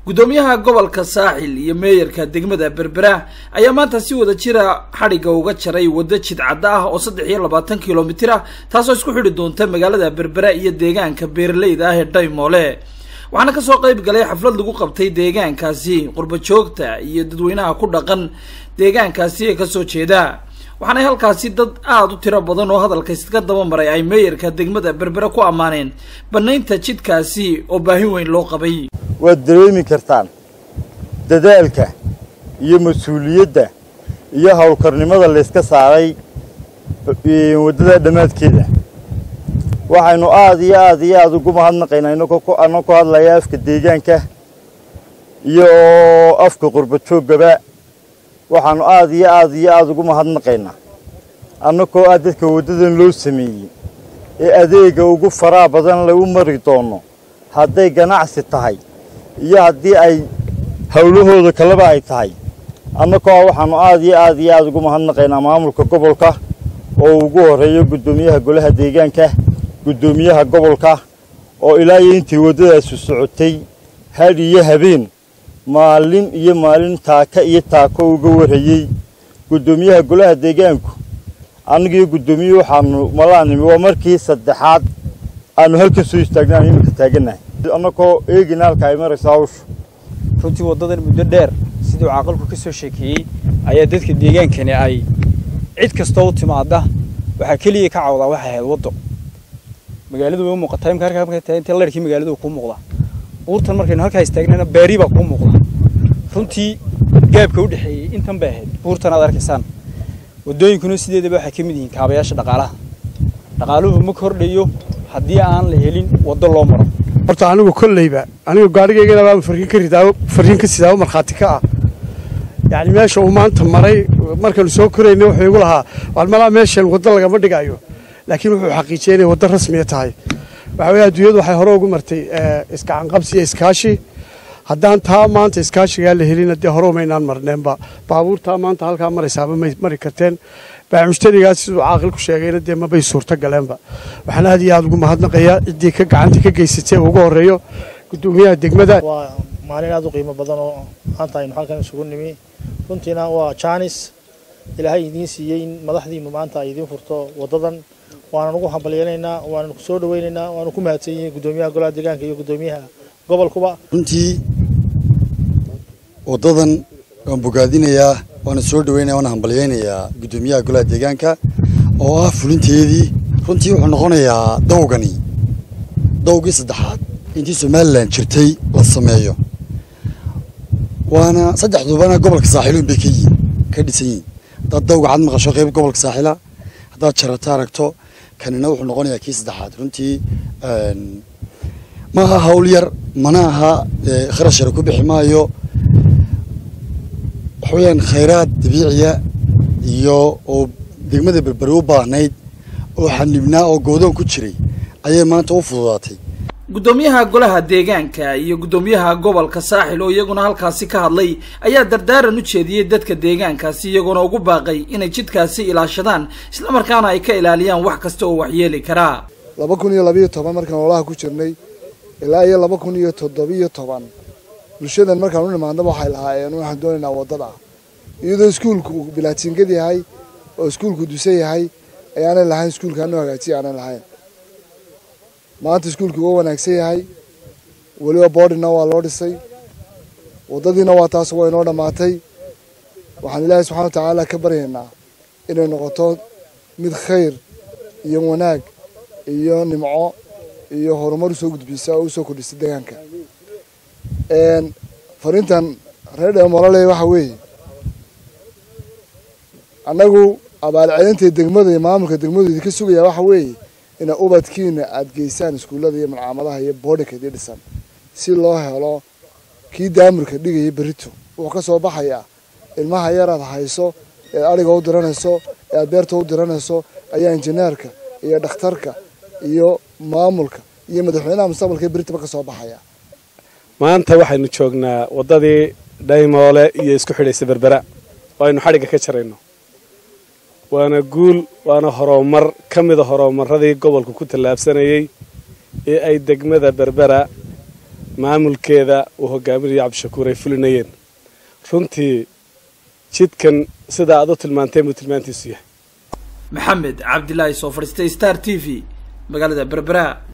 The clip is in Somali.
guddoomiyaha gobolka saaxil iyo meeyarka degmada berbera ayaa maanta si wada jira xadhigga uga jaray waddo jidcadda ah oo saddex iyo labaatan kilomitir ah taasoo isku xidhi doonta magaalada berbera iyo deegaanka beeraleyda ah ee dhaymoole waxaana kasoo qayb galay xaflad lagu qabtay deegaankaasi qurba joogta iyo dadweynaha ku dhaqan deegaankaasi ee kasoo jeeda waxaana halkaasi dad aada u tiro badan oo hadalka iska daba maray ay meeyarka degmada berbera ku ammaaneen banaynta jidkaasi oo baahi weyn loo qabay waad dareemi kartaan dadaalka iyo mas-uuliyadda iyo howlkarnimada layska saaray waddada dhammaadkeeda waxaynu aada iyo aada iyo aada ugu mahadnaqaynaa anoo ku hadlaya afka deegaanka iyo afka qurba jooggaba waxaanu aada iyo aada iyo aada ugu mahadnaqaynaa annagoo ah dadka waddadan loo sameeyey ee adeega ugu faraa badan lagu mari doono hadday ganacsi tahay iyo haddii ay howlahooda kaleba ay tahay annagoo ah waxaanu aada iyo aada iyo aada ugu mahadnaqaynaa maamulka gobolka oo ugu horreeyo guddoomiyaha golaha deegaanka guddoomiyaha gobolka oo ilaa iyo intii waddadaasu socotay hadh iyo habeen maalin iyo maalin taaka iyo taako uga warrayey guddoomiyaha golaha deegaanku annagiiyo guddoomiyuhu waxaanu malaanimi waa markii saddexaad aanu halka soo istaagna aanu iminka taagannahay annagoo eegina halka ay marayso hawshu runtii waddadan muddo dheer siduu caaqilku ka soo sheekeeyey ayaa dadka deegaankani ay cid kastoo u timaada waxaa keliya ka cawdaa waxay ahayd waddo magaaladu way u muuqataa imka halkaa markay tahay intii leerkii magaaladu kuu muuqdaa buurtan markaynu halkaa istaagnana beeri baa kuu muuqda runtii gaabka u dhexeeyey intan bay ahayd buurtan aad arkaysaan waddooyinkuna sideedaba waxay ka mid yihiin kaabayaasha dhaqaalaha dhaqaaluhu ma kordhayo haddii aan la helin waddo loo maro horta anigu kolleyba anigu gaadhigaygana baan farriin ka ridaa farriin ka sidaa markhaati ka ah yacni meesha uu maanta maray markaanu soo korayna wuxuu igu lahaa waan malaa meeshan waddo lagama dhigayo laakiin wuxuu xaqiijiyey inay waddo rasmiya tahay waxa weeye adduunyadu waxay hore ugu martay iskacanqabsi iyo iskaashi haddaan taa maanta iskaashigaa la helina dee hore umaynaan marneenba baabuurtaa maanta halkaa maraysaaba may mari karteen baamushtarigaas siduu caaqilku sheegayna dee mabay suurto galeenba waxaan aad iyo aada ugu mahadnaqayaa ciddii ka gacantii ka geysatay ugu horreeyo guddoomiyaha degmada waa maalin aada u qiimo badan oo maanta aynu halkan isugu nimi runtiina waa jaanis ilaahay idiin siiyey in madaxdiinu maanta ay idiin furto waddadan waanan ugu hambalyeynaynaa waanan ku soo dhawaynaynaa waanu ku mahadsan yihiin guddoomiyaha golaha deegaanka iyo guddoomiyaha gobolkuba runtii waddadan waan bogaadinayaa waana soo dhaweynaya waana hambalyeynayaa guddoomiyaha golaha deegaanka oo ah fulinteedii runtii wuxuu noqonayaa dawgani dawgii saddexaad intii somalilan jirtay la sameeyo waana saddexdubana gobolka saaxiiluun bay ka yihiin ka dhisan yihiin haddaad dawga cad maqasho qayb gobolka saaxila haddaad jarata aragto kanina wuxuu noqonayaa kii saddexaad runtii ma aha hawl yar mana aha kharash yar ku bixi maayo waxa weyaan khayraad dabiiciya iyo oo degmada berberi u baahnayd oo xanibnaa oo goodoon ku jiray ayay maanta u fududaatay guddoomiyaha golaha deegaanka iyo guddoomiyaha gobolka saaxil oo iyaguna halkaasi ka hadlay ayaa dardaaran u jeediyey dadka deegaankaasi iyagoona ugu baaqay inay jidkaasi ilaashadaan islamarkaana ay ka ilaaliyaan wax kasta oo waxyeeli karaa laba kun iyo labayo toban markaan olaha ku jirnay ilaa iyo laba kun iyo toddobiyo toban bulshadan markaan u nimaadnaba waxay lahaayeen waxaan doonaynaa waddada iyadoo iskuulku bilaatiingad yahay oo iskuulku dusan yahay ayaanay lahayn iskuulka anoo hagaajiya aanay lahayn maanta iskuulkii waa wanaagsan yahay weliba boodhina waa loo dhisay waddadiina waa taas waa inoo dhammaatay waxaan ilaahay subxana wa tacaala ka baryaynaa inay noqoto mid khayr iyo wanaag iyo nimco iyo horumar usoo gudbisa oo usoo kordhisa deegaanka fariintan reer dheemolole waxa weeye annagu abaalcelinta degmada iyo maamulka degmadu idinka sugaya waxa weeye ina ubadkiina aada geysaan iskuullada iyo malcaamadaha iyo boodhika idii dhisan si loo helo kii daamurka dhigaya berito wuxuu ka soo baxayaa ilmaha yaraad hayso eed adhiga u diranayso ee aad beerta u diranayso ayaa injineerka iyo dhakhtarka iyo maamulka iyo madaxweynaha mustaqbalka beritaba ka soo baxaya maanta waxaynu joognaa waddadii dhaymoole iyo isku xidhaysa berbera oo aynu xadhigga ka jarayno waana guul waana horumar ka mida horumaradii gobolku ku tallaabsanayey ee ay degmada berbera maamulkeeda uu hogaaminayo cabdishakuur ay fulinayeen runtii jidkan sidaa aad u tilmaantay buu tilmaantiisu yahay maxamed cabdilaahi soo fadhiistay star t v magaalada berbera